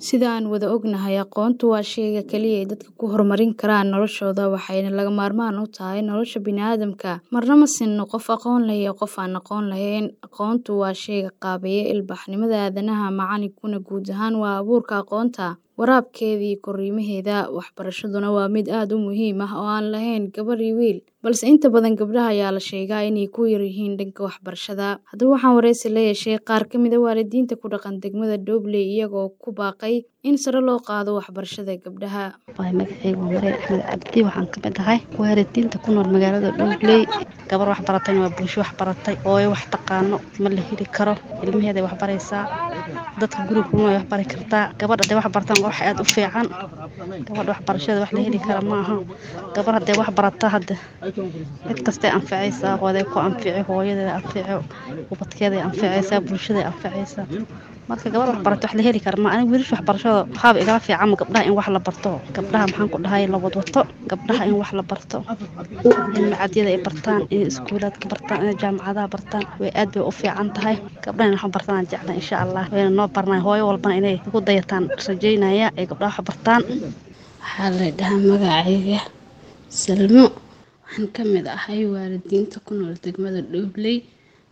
Sida aan wada ognahay, aqoontu waa shayga kaliya ee dadka ku horumarin karaan noloshooda waxayna lagama maarmaan u tahay nolosha bini'aadamka. Marna ma sinno qof aqoon leh iyo qof aan aqoon lahayn. Aqoontu waa shayga qaabeeya ilbaxnimada aadanaha, macalinkuna guud ahaan waa abuurka aqoonta, waraabkeeda iyo korriimaheeda. Waxbarashaduna waa mid aad u muhiim ah oo aan lahayn gabar iyo wiil, balse inta badan gabdhaha ayaa la sheegaa inay ku yar yihiin dhanka waxbarashada. Haddaba waxaan wareysi la yeeshay qaar ka mid ah waalidiinta ku dhaqan degmada Doobley iyagoo ku baaqay in sare loo qaado waxbarashada gabdhaha. Magacaygu waa Maryam Axmed Cabdi waxaan ka mid ahay waalidiinta ku nool magaalada Doobley. Gabar wax baratayna waa bulsho wax baratay. Hooyo wax taqaano ma la heli karo. Ilmaheeday wax baraysaa. Dadka guriga kuma way wax bari kartaa. Gabadha hadday wax bartaan waa wax aad u fiican. Gabadha waxbarashada wax la heli kara ma aha. Gabar hadday wax barata hadda cid kastay anfacaysaa. Hooyaday ku anfici, hooyadeeda anfici, ubadkeeday anfacaysaa, bulshaday anfacaysaa. Marka gabar wax barata wax la heli kara ma aha. Aniga wiilasha waxbarashada waxaaba igala fiican ma gabdhaha in wax la barto. Gabdhaha maxaan ku dhahay la wadwato. Gabdhaha in wax la barto. In macadyada ay bartaan, in iskuulaadka bartaan, in jaamacadaha bartaan way aad bay u fiican tahay. Gabdhaha in wax bartaan aan jeclahay insha Allah. Wayna noo barnaa hooyo walbana inay ku dayataan rajaynaya ay gabdhaha wax bartaan. Waxaa la dhahaa magacayga Salmo. Waxaan ka mid ahay waalidiinta ku nool degmada Doobley.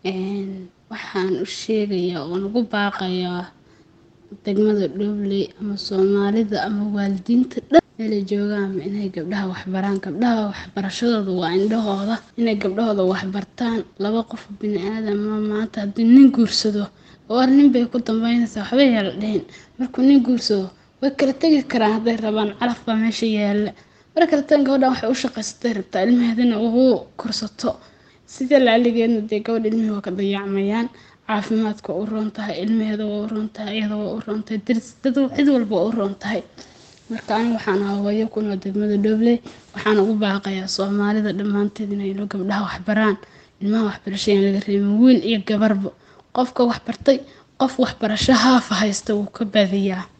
Waxaan u sheegayaa oo ugu baaqayaa degmada Doobley ama Soomaalida ama waalidiinta dhan meelay joogaan inay gabdhaha wax baraan. Gabdhaha waxbarashadooda waa indhahooda. Inay gabdhahooda wax bartaan. Laba qof bini'aadam ah maanta haddii nin guursado war nin bay ku dambeynaysaa waxba yaa la dhihin. Markuu nin guursado way kala tagi karaan hadday rabaan calaf baa meesha yaalla. Marka kale tan gabadhan waxay u shaqaysatay rabtaa ilmaheedana ugu korsato. Sida laaligeedna dee gabadha ilmihii waa ka dayacmayaan. Caafimaadka u roon tahay, ilmaheeda waa u roon tahay, iyada waa u roon tahay, daris dad cid walba waa u roon tahay. Marka aniga waxaan ahaa hooyo ku nool degmada Doobley. Waxaan ugu baaqayaa Soomaalida dhammaanteed inay gabdhaha wax baraan. Ilmaha waxbarasho aan laga reebin wiil iyo gabarba. Qofka wax bartay qof waxbarasho haaf haysta wuu ka badiyaa.